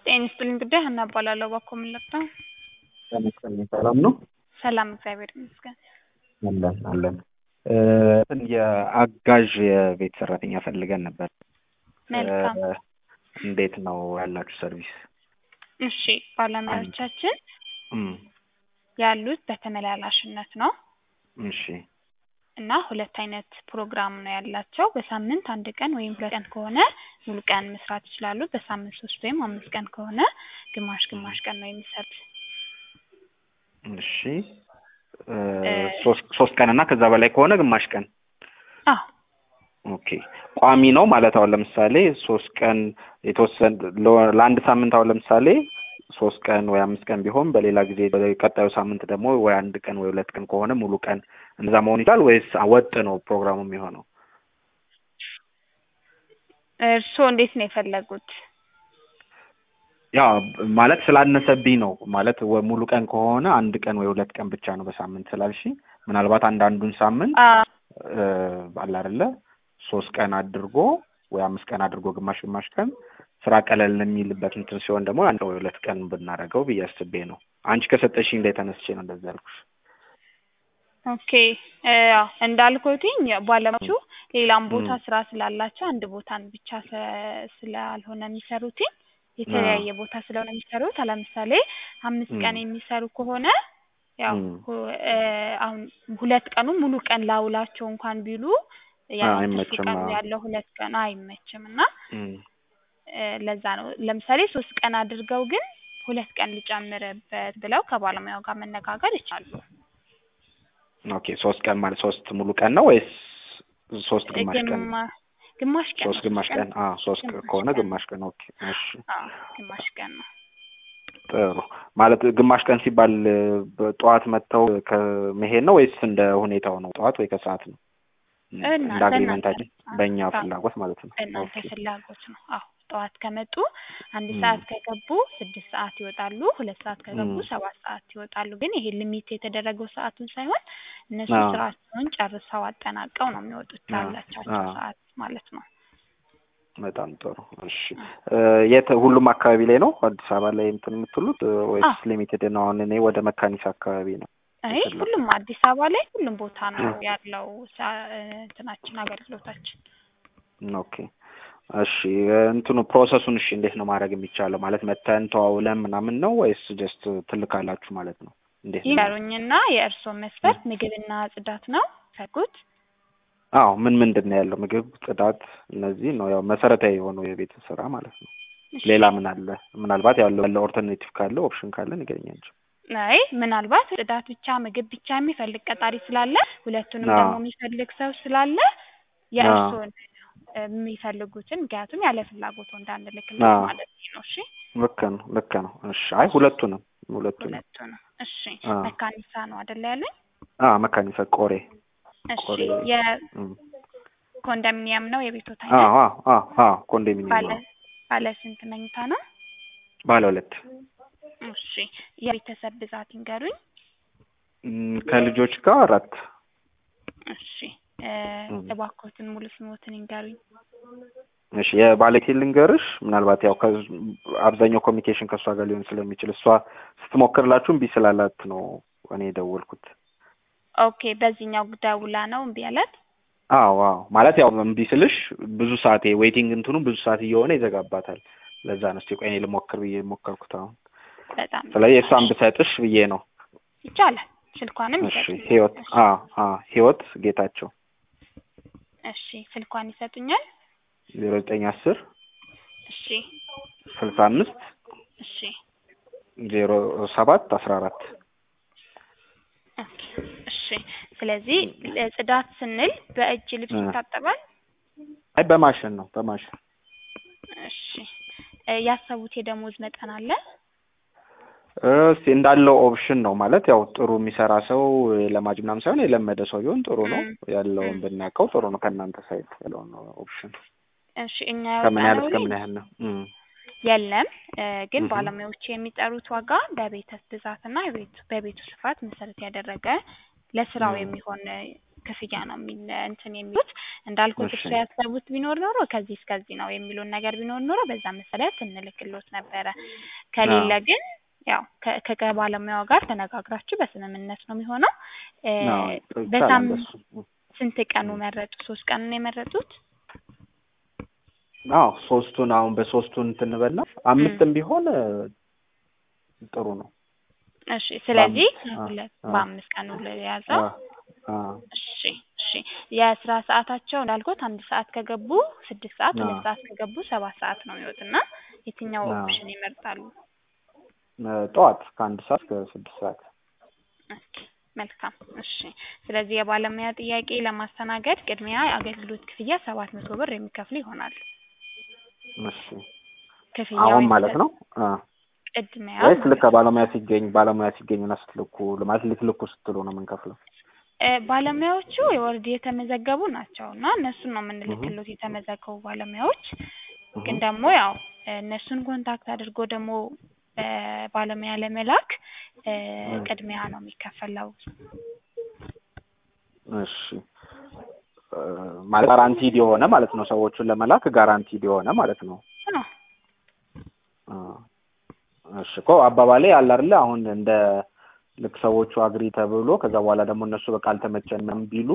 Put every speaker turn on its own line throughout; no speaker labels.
ጤና ይስጥልኝ ጉዳይ ሀና እባላለሁ። እባክዎ ምን ልርዳው?
ጤና ይስጥልኝ ሰላም ነው?
ሰላም እግዚአብሔር ይመስገን።
አለን አለን። የአጋዥ የቤት ሰራተኛ ፈልገን ነበር።
መልካም
እ እንዴት ነው ያላችሁ ሰርቪስ?
እሺ ባለሙያዎቻችን
እም
ያሉት በተመላላሽነት ነው
እሺ
እና ሁለት አይነት ፕሮግራም ነው ያላቸው። በሳምንት አንድ ቀን ወይም ሁለት ቀን ከሆነ ሙሉ ቀን መስራት ይችላሉ። በሳምንት ሶስት ወይም አምስት ቀን ከሆነ ግማሽ ግማሽ ቀን ነው የሚሰሩት።
እሺ እ ሶስት ሶስት ቀን እና ከዛ በላይ ከሆነ ግማሽ ቀን
አዎ
ኦኬ ቋሚ ነው ማለት አሁን ለምሳሌ ሶስት ቀን የተወሰነ ለ- ለአንድ ሳምንት አሁን ለምሳሌ ሶስት ቀን ወይ አምስት ቀን ቢሆን በሌላ ጊዜ ቀጣዩ ሳምንት ደግሞ ወይ አንድ ቀን ወይ ሁለት ቀን ከሆነ ሙሉ ቀን እንደዛ መሆን ይችላል ወይስ ወጥ ነው ፕሮግራሙ የሚሆነው?
እርስዎ እንዴት ነው የፈለጉት?
ያ ማለት ስላነሰብኝ ነው ማለት ወ- ሙሉ ቀን ከሆነ አንድ ቀን ወይ ሁለት ቀን ብቻ ነው በሳምንት ስላልሽ ምናልባት አንዳንዱን ሳምንት
አ
እ አለ አይደለ ሶስት ቀን አድርጎ ወይ አምስት ቀን አድርጎ ግማሽ ግማሽ ቀን ስራ ቀለል የሚልበት እንትን ሲሆን ደግሞ አንድ ወይ ሁለት ቀን ብናደርገው ብዬ አስቤ ነው። አንቺ ከሰጠሽኝ ላይ ተነስቼ ነው እንደዛ ያልኩሽ።
ኦኬ እ ያው እንዳልኩትኝ ባለሙያዎቹ ሌላም ቦታ
ም።
ስራ ስላላቸው አንድ ቦታን ብቻ ስለ- ስላልሆነ የሚሰሩትኝ የተለያየ ቦታ ስለሆነ የሚሰሩት ለምሳሌ አምስት
ም።
ቀን የሚሰሩ ከሆነ ያው
ም።
ሁ- እ አሁን ሁለት ቀኑ ሙሉ ቀን ላውላቸው እንኳን ቢሉ ያው ትርፍ
አይመችም።
ቀኑ
አዎ።
ያለው ሁለት ቀን አይመችም እና
ም።
እ ለዛ ነው ለምሳሌ ሶስት ቀን አድርገው ግን ሁለት ቀን ልጨምርበት ብለው ከባለሙያው ጋር መነጋገር ይቻላሉ።
ኦኬ ሶስት ቀን ማለት ሶስት ሙሉ ቀን ነው ወይስ ሶስት ግማሽ ቀን ነው?
ግማ- ግማሽ ቀን
ሶስት
ነው።
ግማሽ ቀን አዎ ሶስት ቀን
ግማሽ
ከሆነ
ቀን
ግማሽ ቀን ኦኬ እሺ
አዎ ግማሽ ቀን ነው።
ጥሩ ማለት ግማሽ ቀን ሲባል እ በጠዋት መጥተው ከመሄድ ነው ወይስ እንደ ሁኔታው ነው ጠዋት ወይ ከሰዓት ነው እ
እና
እንደ
በእናንተ
አግሪመንታችን በእኛ
አዎ
ፍላጎት ማለት ነው
በእናንተ
ኦኬ
ፍላጎት ነው። አዎ ጠዋት ከመጡ አንድ
ም።
ሰዓት ከገቡ ስድስት ሰዓት ይወጣሉ። ሁለት ሰዓት ከገቡ
ም።
ሰባት ሰዓት ይወጣሉ። ግን ይሄ ሊሚት የተደረገው ሰዓቱን ሳይሆን እነሱ
አዎ
ስራቸውን ጨርሰው አጠናቀው ነው የሚወጡት
አዎ
ላላቻቸው
አዎ
ሰዓት ማለት ነው።
በጣም ጥሩ እሺ
አዎ
እ የት ሁሉም አካባቢ ላይ ነው አዲስ አበባ ላይ እንትን የምትሉት እ ወይስ
አዎ
ሊሚትድ ነው አሁን እኔ ወደ መካኒሳ አካባቢ ነው
አይ
የፈለኩት
ሁሉም አዲስ አበባ ላይ ሁሉም ቦታ ነው ያለው ሳ- እ እንትናችን አገልግሎታችን።
ኦኬ እሺ እንትኑ ፕሮሰሱን እሺ እንዴት ነው ማድረግ የሚቻለው ማለት መተን ተዋውለን ምናምን ነው ወይስ ጀስት ትልካላችሁ ማለት ነው እንዴት ነው
ይንገሩኝና የእርስዎ መስፈርት ምግብና ጽዳት ነው ፈጉት?
አዎ ምን ምንድን ነው ያለው ምግብ ጽዳት እነዚህ ነው ያው መሰረታዊ የሆነው የቤት ስራ ማለት ነው
እሺ
ሌላ ምን አለ ምናልባት ያለው ያለ ኦልተርኔቲቭ ካለ ኦፕሽን ካለ ንገረኝ አንቺ
አይ ምናልባት ጽዳት ብቻ ምግብ ብቻ የሚፈልግ ቀጣሪ ስላለ ሁለቱንም
አዎ
ደግሞ የሚፈልግ ሰው ስላለ
አዎ
የእርስዎን የሚፈልጉትን ምክንያቱም ያለ ፍላጎቱ እንዳንልክለት
አዎ
ማለት ነው። እሺ
ልክ ነው ልክ ነው እሺ አይ ሁለቱንም ሁለቱንም
ሁለቱ ነው። እሺ
አዎ
መካኒሳ ነው አይደለ ያሉኝ?
አዎ መካኒሳ ቆሬ
እሺ
ቆሬ እም።
የኮንዶሚኒየም ነው የቤቶት
አዎ
አይነት?
አዎ አዎ አዎ ኮንዶሚኒየም
ባለ
ነው
ባለ ስንት መኝታ ነው?
ባለ ሁለት
እሺ የቤተሰብ ብዛት ይንገሩኝ።
እም፣ ከልጆች ጋር አራት
እሺ እ
እም።
እባክዎትን ሙሉ ስሞትን ይንገሩኝ።
እሺ የባለቤቴ ልንገርሽ ምናልባት ያው ከ- አብዛኛው ኮሚኒኬሽን ከእሷ ጋር ሊሆን ስለሚችል እሷ ስትሞክርላችሁ እምቢ ስላላት ነው እኔ የደወልኩት
ኦኬ በዚህኛው ደውላ ነው እምቢ ያላት?
አዎ አዎ ማለት ያው እምቢ ስልሽ ብዙ ሰዓት ዌይቲንግ እንትኑ ብዙ ሰዓት እየሆነ ይዘጋባታል ለዛ ነው እስኪ ቆይ እኔ ልሞክር ብዬ የሞከርኩት አሁን
በጣም
ስለዚህ
እሺ
እሷን ብሰጥሽ ብዬ ነው
ይቻላል። ስልኳንም
እሺ
ይሰጡኛል።
ህይወት
እሺ
አዎ አዎ ህይወት ጌታቸው
እሺ ስልኳን ይሰጡኛል።
ዜሮ ዘጠኝ አስር
እሺ
ስልሳ አምስት
እሺ
ዜሮ ሰባት አስራ አራት
ኦኬ እሺ ስለዚህ ለጽዳት ስንል በእጅ ልብስ
እ
ይታጠባል?
አይ በማሽን ነው በማሽን
እሺ እ ያሰቡት የደሞዝ መጠን አለ?
እስኪ እንዳለው ኦፕሽን ነው ማለት ያው ጥሩ የሚሰራ ሰው ለማጅ ምናምን ሳይሆን የለመደ ሰው ቢሆን ጥሩ ነው
እም
ያለውን
እም
ብናውቀው ጥሩ ነው ከእናንተ ሳይድ ያለውን ኦፕሽን
እሺ እኛ
ከምን ያህል
ያወጣነው
እስከ ምን
ሊንክ
ያህል ነው እም
የለም እ ግን
እህ
ባለሙያዎቹ የሚጠሩት ዋጋ በቤት ብዛትና የቤቱ በቤቱ ስፋት መሰረት ያደረገ ለስራው
እም
የሚሆን ክፍያ ነው የሚል እንትን የሚሉት እንዳልኩት
እሺ
እሱ ያሰቡት ቢኖር ኖሮ ከዚህ እስከዚህ ነው የሚሉን ነገር ቢኖር ኖሮ በዛ መሰረት እንልክሎት ነበረ። ከሌለ
አዎ
ግን ያው ከ- ከ- ከባለሙያው ጋር ተነጋግራችሁ በስምምነት ነው የሚሆነው። እ
አዎ ይቻላል
በሳምንት
እሱ
ስንት ቀኑ
እ
መረጡ? ሶስት ቀን ነው የመረጡት?
አዎ ሶስቱን አሁን በሶስቱን እንትን እንበልና
እም
አምስትም ቢሆን እ ጥሩ ነው።
እሺ ስለዚህ
በአምስት አ
ሁለት
አ
በአምስት ቀኑ
አ
የያዘው
አ
እሺ እሺ የስራ ሰዓታቸው እንዳልኩት አንድ ሰዓት ከገቡ ስድስት ሰዓት
አ
ሁለት ሰዓት ከገቡ ሰባት ሰዓት ነው የሚወጡና የትኛው
አ
ኦፕሽን ይመርጣሉ?
እ ጠዋት ከአንድ ሰዓት እስከ ስድስት ሰዓት
ኦኬ መልካም እሺ ስለዚህ የባለሙያ ጥያቄ ለማስተናገድ ቅድሚያ የአገልግሎት ክፍያ ሰባት መቶ ብር የሚከፍሉ ይሆናል።
እሺ
ክፍያው
አሁን ማለት
የሚሰጥ
ነው አ
ቅድሚያ
ወይስ ልክ
ማለት ነው።
ባለሙያ ሲገኝ ባለሙያ ሲገኝና ስትልኩ ማለት ልትልኩ ስትሉ ነው የምንከፍለው?
እ ባለሙያዎቹ ኦልሬዲ የተመዘገቡ ናቸው እና እነሱን ነው
እህ
የምንልክሎት የተመዘገቡ ባለሙያዎች ግን
እህ
ደግሞ ያው እነሱን ኮንታክት አድርጎ ደግሞ እ ባለሙያ ለመላክ እ
እህ
ቅድሚያ ነው የሚከፈለው።
እሺ እ ማለት ጋራንቲድ የሆነ ማለት ነው ሰዎቹን ለመላክ ጋራንቲድ የሆነ ማለት ነው።
አዎ
አ እሺ እኮ አባባሌ አለ አይደለ አሁን እንደ ልክ ሰዎቹ አግሪ ተብሎ ከዛ በኋላ ደግሞ እነሱ በቃ አልተመቸንም ቢሉ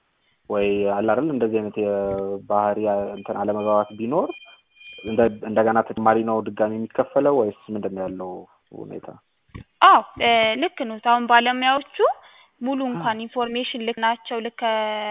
ወይ አለ አይደል እንደዚህ አይነት የባህሪ እንትን አለመግባባት ቢኖር እንደ እንደገና ተጨማሪ ነው ድጋሚ የሚከፈለው ወይስ ምንድን ነው ያለው ሁኔታ?
አዎ እ ልክ ነው። አሁን ባለሙያዎቹ ሙሉ እንኳን ኢንፎርሜሽን ልከናቸው ልከ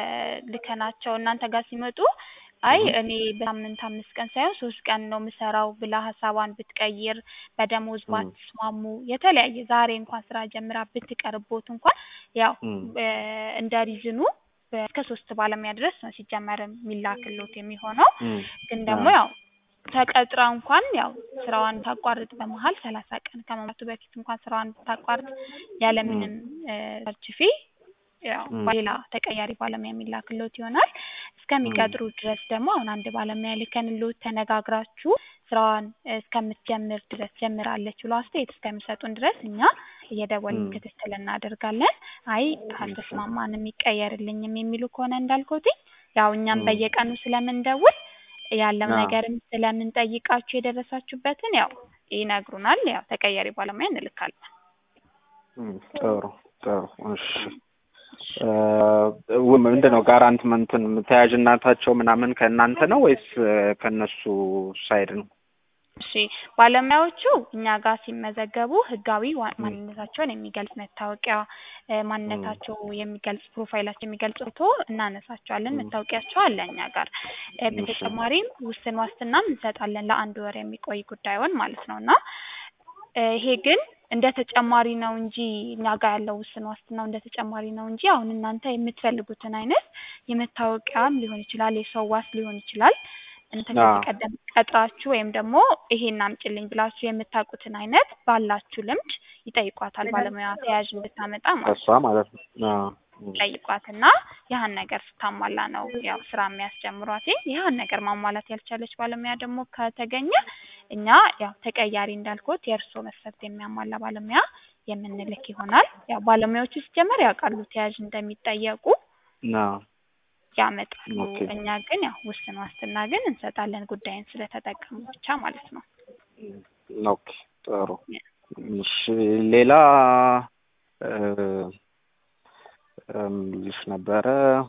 ልከናቸው እናንተ ጋር ሲመጡ አይ
እህ
እኔ በሳምንት አምስት ቀን ሳይሆን ሶስት ቀን ነው የምሰራው ብላ ሀሳቧን ብትቀይር በደሞዝ
እህ
ባትስማሙ የተለያየ ዛሬ እንኳን ስራ ጀምራ ብትቀርቦት እንኳን ያው
እህ
እ እንደ ሪዝኑ እስከ ሶስት ባለሙያ ድረስ ነው ሲጀመር የሚላክሎት የሚሆነው
እህ
ግን ደግሞ
አዎ
ያው ተቀጥራ እንኳን ያው ስራዋን ታቋርጥ በመሀል ሰላሳ ቀን ከመሙላቱ በፊት እንኳን ስራዋን ብታቋርጥ
እህ
ያለምንም እ ሰርች ፊ ያው
እህ
ሌላ ተቀያሪ ባለሙያ የሚላክሎት ይሆናል።
እህ
እስከሚቀጥሩ ድረስ ደግሞ አሁን አንድ ባለሙያ ልከንሎት ተነጋግራችሁ ስራዋን እስከምትጀምር ድረስ ጀምራለች ብሎ አስተያየት እስከሚሰጡን ድረስ እኛ እየደወልን
እህ
ክትትል እናደርጋለን። አይ
እሺ
አልተስማማንም ይቀየርልኝም የሚሉ ከሆነ እንዳልኩትኝ ያው እኛም
እህ
በየቀኑ ስለምንደውል ያለው
አዎ
ነገርም ስለምንጠይቃችሁ የደረሳችሁበትን ያው ይነግሩናል። ያው ተቀያሪ ባለሙያ እንልካለን።
እህ ጥሩ ጥሩ እሺ
እሺ
እ ው ምንድን ነው ጋራንት እንትን ተያያዥነታቸው ምናምን ከእናንተ ነው ወይስ እ ከእነሱ ሳይድ ነው?
እሺ ባለሙያዎቹ እኛ ጋር ሲመዘገቡ ህጋዊ ዋ-
እህ
ማንነታቸውን የሚገልጽ መታወቂያ እ
እህ
ማንነታቸው የሚገልጽ ፕሮፋይላቸው የሚገልጽ ፎቶ እናነሳቸዋለን።
እህ
መታወቂያቸው አለ እኛ ጋር እ
እሺ
በተጨማሪም ውስን ዋስትናም እንሰጣለን ለአንድ ወር የሚቆይ ጉዳዩን ማለት ነው እና እ ይሄ ግን እንደ ተጨማሪ ነው እንጂ እኛ ጋር ያለው ውስን ዋስትናው እንደ ተጨማሪ ነው እንጂ አሁን እናንተ የምትፈልጉትን አይነት የመታወቂያም ሊሆን ይችላል የሰው ዋስ ሊሆን ይችላል እናንተ
አዎ
ከዚህ ቀደም ቀጥራችሁ ወይም ደግሞ ይሄን አምጪልኝ ብላችሁ የምታውቁትን አይነት ባላችሁ ልምድ ይጠይቋታል። ባለሙያ ተያዥ እንድታመጣ ማለት
ከእሷ
ነው።
ማለት ነው። አዎ እህ
ይጠይቋትና ያህን ነገር ስታሟላ ነው ያው ስራ የሚያስጀምሯት። ያህን ነገር ማሟላት ያልቻለች ባለሙያ ደግሞ ከተገኘ እኛ ያው ተቀያሪ እንዳልኩት የእርስዎ መስፈርት የሚያሟላ ባለሙያ የምንልክ ይሆናል። ያው ባለሙያዎቹ ሲጀመር ያውቃሉ ተያዥ እንደሚጠየቁ
አዎ
ያመጣሉ።
ኦኬ
እኛ ግን ያው ውስን ዋስትና ግን እንሰጣለን ጉዳይን ስለተጠቀሙ ብቻ ማለት ነው።
ኦኬ ጥሩ እሺ ሌላ እ እ ምን ልልሽ ነበረ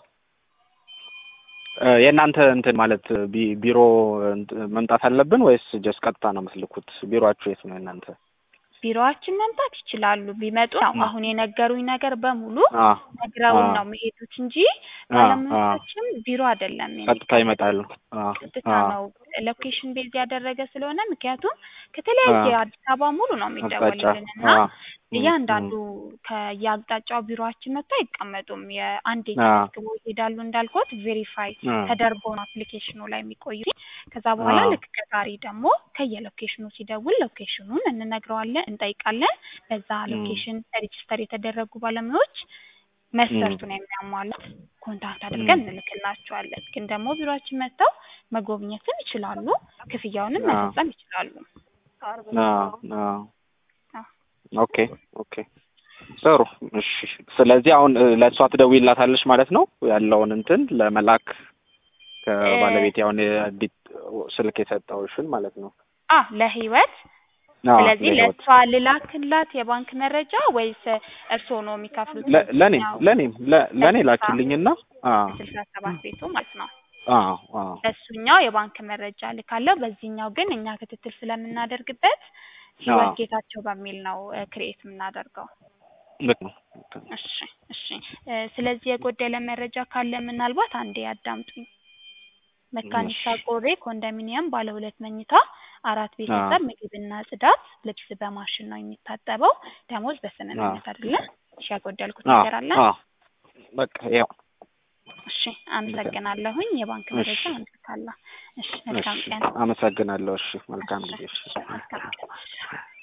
እ የእናንተ እንትን ማለት ቢ- ቢሮ እንትን መምጣት አለብን ወይስ ጀስት ቀጥታ ነው የምትልኩት? ቢሮአችሁ የት ነው የእናንተ?
ቢሮአችን መምጣት ይችላሉ። ቢመጡ ያው
እህ
አሁን የነገሩኝ ነገር በሙሉ
አ
ነግረውን
አ
ነው የሚሄዱት እንጂ
አ አ
ባለሙያዎቻችን ቢሮ አይደለም
ቀጥታ
የሚቀርቡት።
ይመጣሉ። አ
ቀጥታ
አ
ነው ሎኬሽን ቤዝ ያደረገ ስለሆነ ምክንያቱም ከተለያየ
አ
አዲስ አበባ ሙሉ ነው
አቅጣጫ
የሚደወልልን እና
አ እም
እያንዳንዱ
እም
ከየአቅጣጫው ቢሮአችን መጥቶ አይቀመጡም። የአንዴ
አ
ተመዝግበው ይሄዳሉ እንዳልኩት ቬሪፋይ
አ
ተደርጎ ነው አፕሊኬሽኑ ላይ የሚቆዩት። ከዛ በኋላ
አ
ልክ ቀጣሪ ደግሞ ከየሎኬሽኑ ሲደውል ሎኬሽኑን እንነግረዋለን፣ እንጠይቃለን። በዛ
እም
ሎኬሽን ሬጅስተር የተደረጉ ባለሙያዎች
እም
መስፈርቱን የሚያሟሉት ኮንታክት
እም
አድርገን እንልክላቸዋለን። ግን ደግሞ ቢሮአችን መጥተው መጎብኘትም ይችላሉ፣ ክፍያውንም
አ
መፈጸም ይችላሉ።
አ አ
አዎ
ኦኬ ኦኬ ጥሩ እሺ። ስለዚህ አሁን እ፣ ለእሷ ትደውይላታለሽ ማለት ነው ያለውን እንትን ለመላክ ከባለቤቴ አሁን የዲት ስልክ የሰጠውሽን ማለት ነው።
አ ለህይወት
አዎ፣
ስለዚህ
ለህይወት
ለእሷ ልላክላት የባንክ መረጃ ወይስ እርስዎ ነው የሚከፍሉት?
ለ- ለእኔም
ያው
ለእኔም ለ- ለእኔ
ለስልሳ
ላኪልኝና አዎ
ስልሳ ሰባት ቤቱ ማለት ነው።
አዎ አዎ
በእሱኛው የባንክ መረጃ ልካለሁ። በዚህኛው ግን እኛ ክትትል ስለምናደርግበት ህይወት
አዎ
ጌታቸው በሚል ነው ክሬኤት የምናደርገው።
ልክ ነው። ልክ ነው።
እሺ እሺ። እ፣ ስለዚህ የጎደለ መረጃ ካለ ምናልባት አንዴ ያዳምጡኝ። መካኒሳ
እሺ
ቆሬ ኮንዶሚኒየም ባለ ሁለት መኝታ አራት
አዎ
ቤተሰብ ምግብና ጽዳት፣ ልብስ በማሽን ነው የሚታጠበው። ደሞዝ
አዎ
በስምምነት አይደለ? እሺ፣ ያጎደልኩት
አዎ
ነገር አለ?
አዎ በቃ ያው
እሺ፣
ልክ ነው።
አመሰግናለሁኝ። የባንክ
እሺ
መረጃ እንልካለሁ። እሺ፣ መልካም
እሺ
ቀን።
አመሰግናለሁ። እሺ መልካም
እሺ
ጊዜ። እሺ
እሺ፣ መልካም ቀን።